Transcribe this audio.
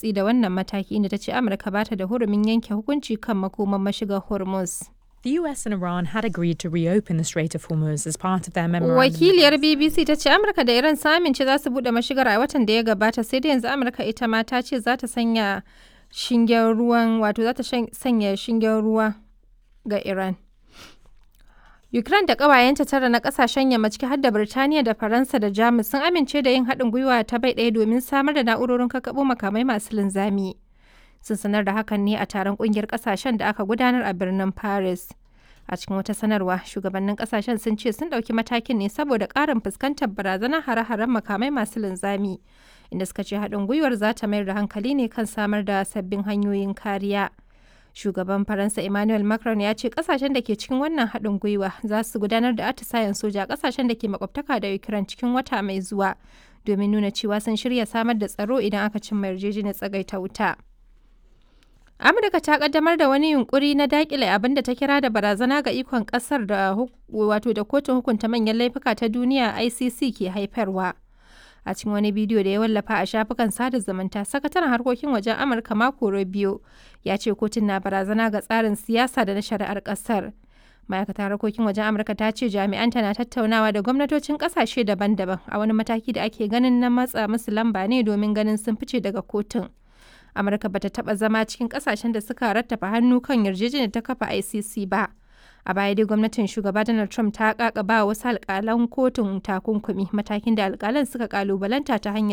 watsi da wannan mataki inda ta ce Amurka ba ta da hurumin yanke hukunci kan makoman mashigar Hormuz. The US and Iran had agreed to reopen the Strait of Hormuz as part of their memorandum. Wakiliyar BBC ta ce Amurka da Iran sun amince za su bude mashigar a watan da ya gabata sai da yanzu Amurka ita ma ta ce za ta sanya shingen ruwan wato za ta sanya shingen ruwa ga Iran. Ukraine da ƙawayenta tara na ƙasashen yamma ciki har da Birtaniya da Faransa da Jamus sun amince da yin haɗin gwiwa ta bai ɗaya domin samar da na'urorin kakkaɓo makamai masu linzami. Sun sanar da hakan ne a taron ƙungiyar ƙasashen da aka gudanar a birnin Paris. A cikin wata sanarwa, shugabannin ƙasashen sun ce sun ɗauki matakin ne saboda ƙarin fuskantar barazanar hare-haren makamai masu linzami, inda suka ce haɗin gwiwar za ta mayar da hankali ne kan samar da sabbin hanyoyin kariya. shugaban faransa emmanuel macron ya ce kasashen da ke cikin wannan haɗin gwiwa za su gudanar da atisayen soja a kasashen da ke makwabtaka da ukraine cikin wata mai zuwa domin nuna cewa sun shirya samar da tsaro idan aka cimma yarjejeniyar tsagaita wuta amurka ta kaddamar da wani yunkuri na dakile abin da ta kira da barazana ga ikon kasar da wato da kotun hukunta manyan laifuka ta duniya icc ke haifarwa a cikin wani bidiyo da ya wallafa a shafukan sada zumunta sakataren harkokin wajen amurka mako rubio ya ce kotun na barazana ga tsarin siyasa da na shari'ar kasar ma'aikatar harkokin wajen amurka ta ce jami'anta na tattaunawa da gwamnatocin kasashe daban-daban a wani mataki da ake ganin na matsa musu lamba ne domin ganin sun fice daga kotun amurka bata taba zama cikin kasashen da suka rattafa hannu kan yarjejeniyar ta kafa icc ba a baya dai gwamnatin shugaba donald trump ta kakaba wasu alkalan kotun takunkumi matakin da alkalan suka kalubalanta ta hanyar